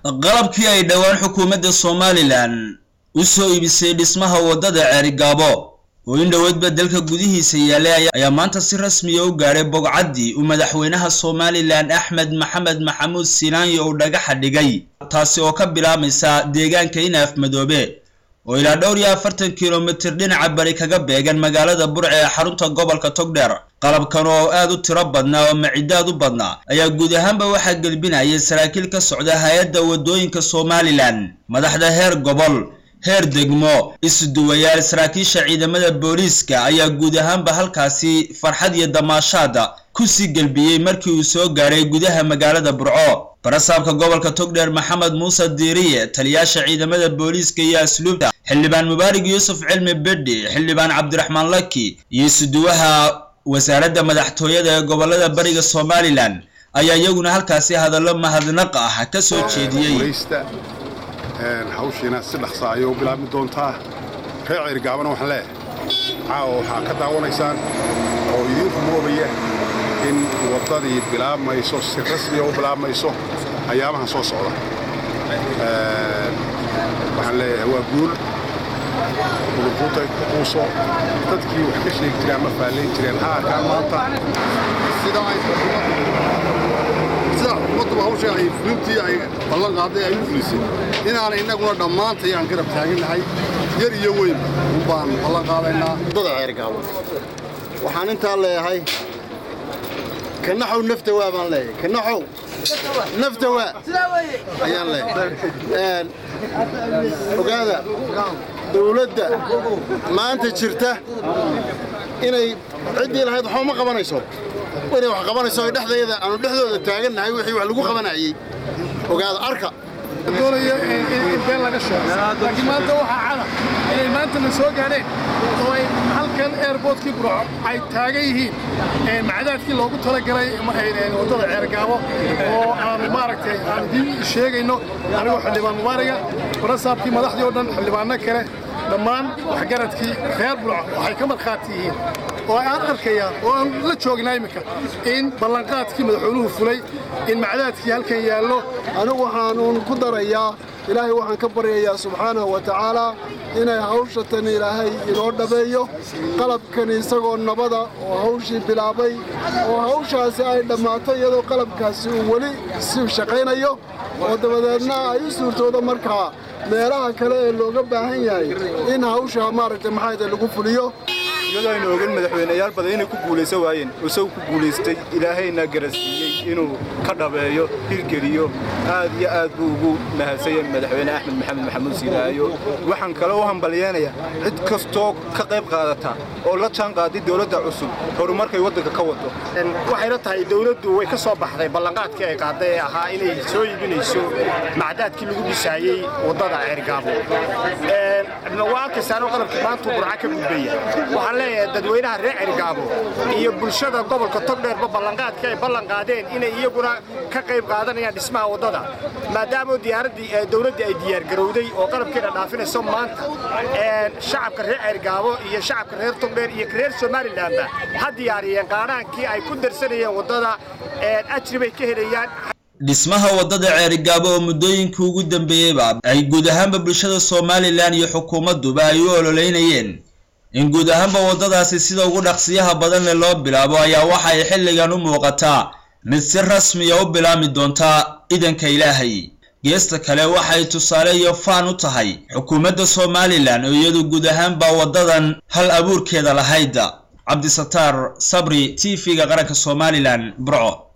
qalabkii ay dhowaan xukuumadda somalilan u soo iibisay dhismaha waddada ceerigaabo oo in dhoweedba dalka gudihiisa yaalay ayaa maanta si rasmiya u gaadhay bogcaddii uu madaxweynaha somalilan axmed maxamed maxamuud sinaanyo uu dhagaxa dhigay taasi oo ka bilaabmaysa deegaanka inaaf madoobe oo ilaa dhowr iyo afartan kilomitir dhinaca bari kaga beegan magaalada burce ee xarunta gobolka togdheer qalabkan oo aad u tiro badnaa oo macidaad u badnaa ayaa guud ahaanba waxaa gelbinayay saraakiil ka socda hay-adda waddooyinka somalilan madaxda heer gobol heer degmo isuduwayaal saraakiisha ciidamada booliiska ayaa guud ahaanba halkaasi farxad iyo damaashaada kusii gelbiyey markii uu soo gaadhay gudaha magaalada burco barasaabka gobolka togdheer maxamed muuse diiriye taliyaasha ciidamada booliiska iyo asluubta xildhibaan mubaarig yuusuf cilmi bedhi xildhibaan cabdiraxmaan laki iyo isuduwaha wasaaradda madaxtooyada ee gobolada bariga somalilan ayaa iyaguna halkaasi hadallo mahadnaq ah ka soo jeediyey hawshiina si dhaqsa ayay u bilaabmi doontaa reer ceerigaabana waxaan leeyahay caawa waxaa ka daawanaysaan oo idiinku moodaya in waddadii bilaabmayso si rasmiya u bilaabmayso ayaamahan soo socda waxaan leeyahay waa guul udurkuutay kuuso dadkii wax ka sheegi jireen ama faallayn jireen ha arkaan maanta sida xukuumadduba hawsha ay fulintii ay ballan qaaday ay u fulisay inaanay innaguna dhammaantay aan garab taagannahay yar iyo weyn un baan ballan qaadaynaa waddada ceergaabo waxaan intaa leeyahay kanaxow nafta waa baan leeyahay kanaxow nafta waa ayaan leeyahay ogaada dawladda maanta jirta inay ciddii lahayd waxba ma qabanayso inay wax qabanayso ay dhexdeeda aanu dhexdooda taagannahay wixii wax lagu qabanayay ogaada arka doonaya in been laga sheego laakiin maanta waxaa cada inay maantana soo gaadheen oo ay halkan airboortkii burco ay taagan yihiin macdaadkii loogu talagalay waddada ceergaabo oo aanu maaragtay aan idiin sheegayno anigoo xildhibaan mubaariga barasaabkii madaxdii oo dhan xildhibaanno kale dhammaan waxgaradkii reer burco waxay ka markhaati yihiin oo aan arkayaa oo aan la joognaa iminka in ballanqaadkii madaxweynuhu fulay in macdaadkii halkan yaallo anigu waxaanuun ku darayaa ilaahay waxaan ka baryayaa subxaanahu wa tacaalaa inay hawsha tan ilaahay inoo dhabeeyo qalabkani isagoo nabada oo hawshii bilaabay oo hawshaasi ay dhammaato iyadoo qalabkaasi uu weli si shaqaynayo oo dabadeedna ay u suurtoodo markaa meelaha kale ee looga baahan yahay in hawsha maaragtay maxayda lagu fuliyo iyadoo aynu ogan madaxweyneyaal badan inay ku guulaysan waayeen isagu ku guulaystay ilaahayna garansiiyey inuu ka dhabeeyo hirgeliyo aad iyo aad buu ugu mahadsanyahay madaxweyne axmed maxamed maxamuud siilaayo waxaan kale u hambalyeenayaa cid kastoo ka qayb qaadata oo la jaan qaaday dowladda cusub horumarkay waddanka ka wado waxayna tahay dowladdu way ka soo baxday ballanqaadkii ay qaaday ee ahaa inay soo iibinayso macdaadkii lagu dhisaayey waddada ceergaabo waa arkaysaanoo qalabkii maantuu burca ka gudbaya waxaan leeyahay dadweynaha reer ceergaabo iyo bulshada gobolka togdheerba ballanqaadkii ay ballan qaadeen inay iyaguna ka qayb qaadanayaan dhismaha waddada maadaama diyaaraddii dowladdii ay diyaargarowday oo qalabkeena dhaafinayso maanta shacabka reer ceergaabo iyo shacabka reer togdheer iyo reer somalilanba ha diyaariyeen qaadhaankii ay ku darsanayeen waddada ajri bay ka helayaan dhismaha waddada ceerigaabo oo muddooyinkii ugu dambeeyeyba ay guud ahaanba bulshada somalilan iyo xukuumadduba ay u ololeynayeen in guud ahaanba waddadaasi sida ugu dhaqsiyaha badan leh loo bilaabo ayaa waxa ay xilligan u muuqataa mid si rasmiya u bilaabmi doontaa idanka ilaahay geesta kale waxay tusaale iyo faan u tahay xukuumadda somalilan oo iyadu guud ahaanba waddadan hal abuurkeeda lahayd cabdisataar sabri t v-ga qaranka somalilan burco